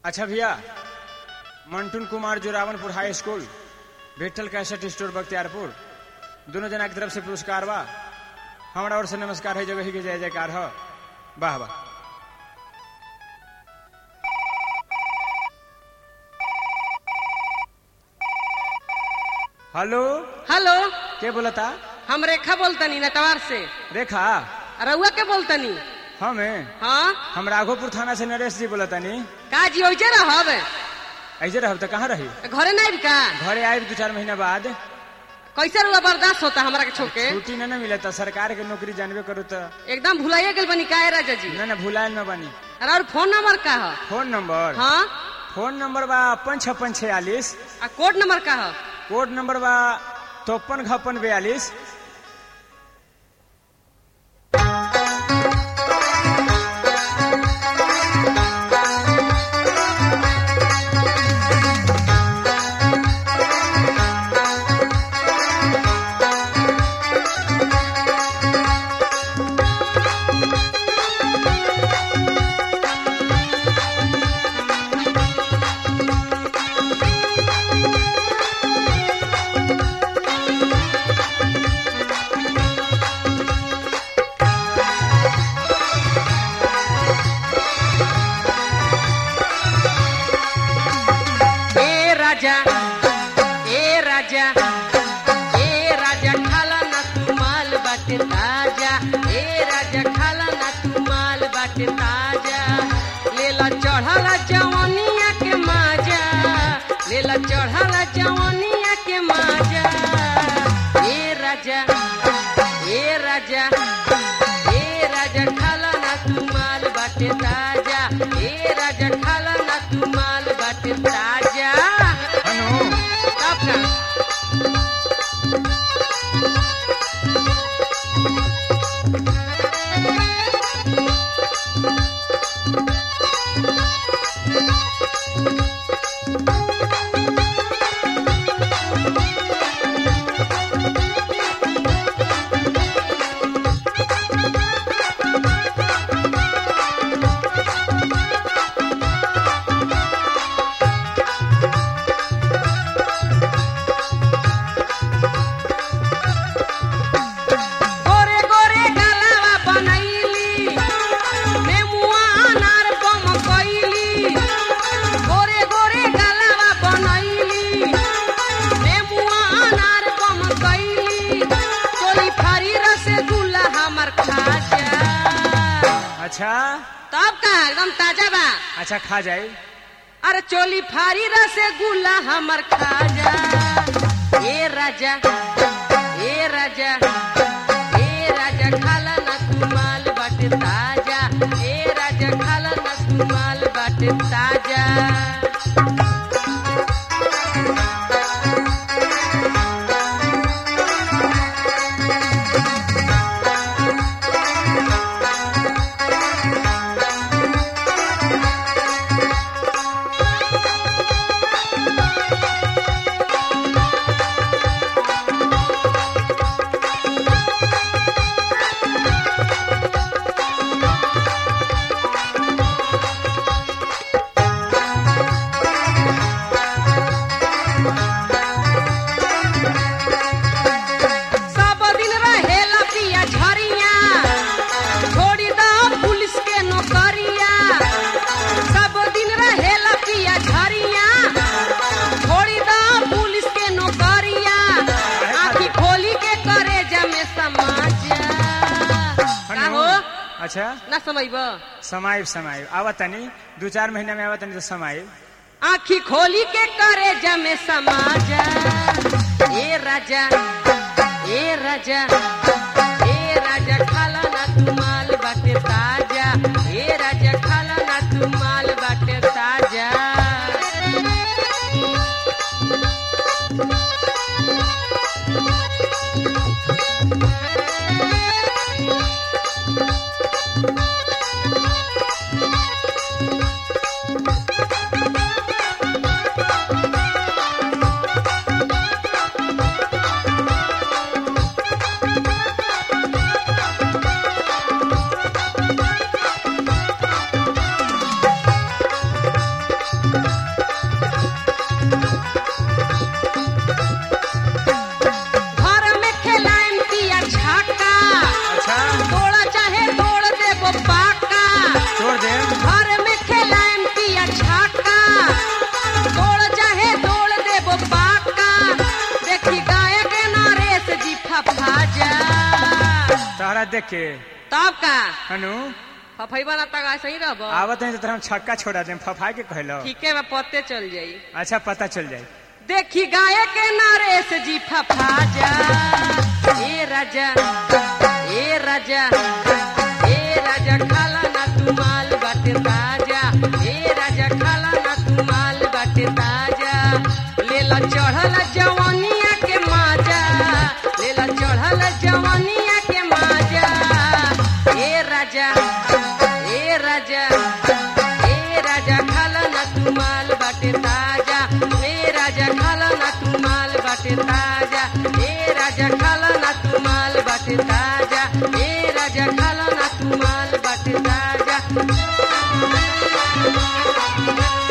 अच्छा भैया Mantun Kumar Joravanpur high school Vithal cassette store Bakhtiyarpur दोनों जना की तरफ से पुरस्कार बा हमारा ओर से नमस्कार है जगह ही के जय जयकार है वाह वाह हेलो हेलो के बोलता हम रेखा बोलतनी नटवार से रेखा रउआ के बोलतनी हमें हाँ हम राघोपुर थाना से नरेश जी बोलतानी का जी ओइजे रहब ऐसे रहब तो कहाँ रही घरे नहीं का घरे आए दो चार महीना बाद कैसे रुआ बर्दाश्त होता हमरा के छोके छुट्टी न न मिलता सरकार के नौकरी जानबे करो तो एकदम भुलाइए गेल बनी का राजा जी न न भुलायल न बानी अरे और फोन नंबर का है फोन नंबर हाँ फोन नंबर बा अपन छप्पन छियालीस आ कोड नंबर का है कोड नंबर बा चौपन घपन बयालीस ए राजा ए राजा ए राजा खाला ना तू माल बाटे ताजा ए राजा खाला ना तू माल बाटे ताजा लेला चढ़ला जवनिया के माजा लेला चढ़ला जवनिया के माजा ए राजा ए राजा ए राजा खाला ना तू माल बाटे ताजा ए राजा खाला ना तू माल बाटे ताजा हनु तब का गोरे गोरे गलावा बनैली नेमुआ अनार बम कैली गोरे गोरे गलावा बनैली नेमुआ अनार बम कैली तोली फारी रसगुल्ला हमर खाजा अच्छा तब का एकदम ताजा बा अच्छा खा जाए अरे चोली फारी रसगुल्ला हमर खाजा ए राजा ए राजा ए राजा खाला ना तू माल बाटे ताजा ए राजा खाला ना तू माल बाटे ताजा सब दिन रहेला पिया झरिया छोड़ी दो पुलिस के नौकरिया सब दिन रहेला पिया झरिया छोड़ी दो पुलिस के नौकरिया आखी खोली के करे जमे समाज का हो अच्छा ना समझब समाइब समाइब आवत तनी दो चार महीना में आवत तनी तो समाइब आखी खोली के करे जमे समाज ए राजा ए राजा ए राजा खाला ना तू माल बाटे ताजा ए राजा खाला ना तू माल बाटे ताजा के तब का हनु फफैबा ना तक ऐसे ही रहब आवत नहीं तो तोरा हम छक्का छोड़ा दे फफा के कहलो ठीके में पत्ते चल जाई अच्छा पता चल जाए देखी गाय के नरेश जी फफा जा ए राजा ए राजा ए राजा खाला ना तू माल बाटे ताजा ए राजा खाला ना तू माल बाटे ताजा लेला चढ़ल जवानिया के माजा लेला चढ़ल जवानिया के माजा ए राजा ए राजा ए राजा खाला ना तू माल बाटे ताजा ए राजा खाला ना तू माल बाटे ताजा ए राजा खाला ना तू माल बाटे ताजा ए राजा खाला ना तू माल बाटे ताजा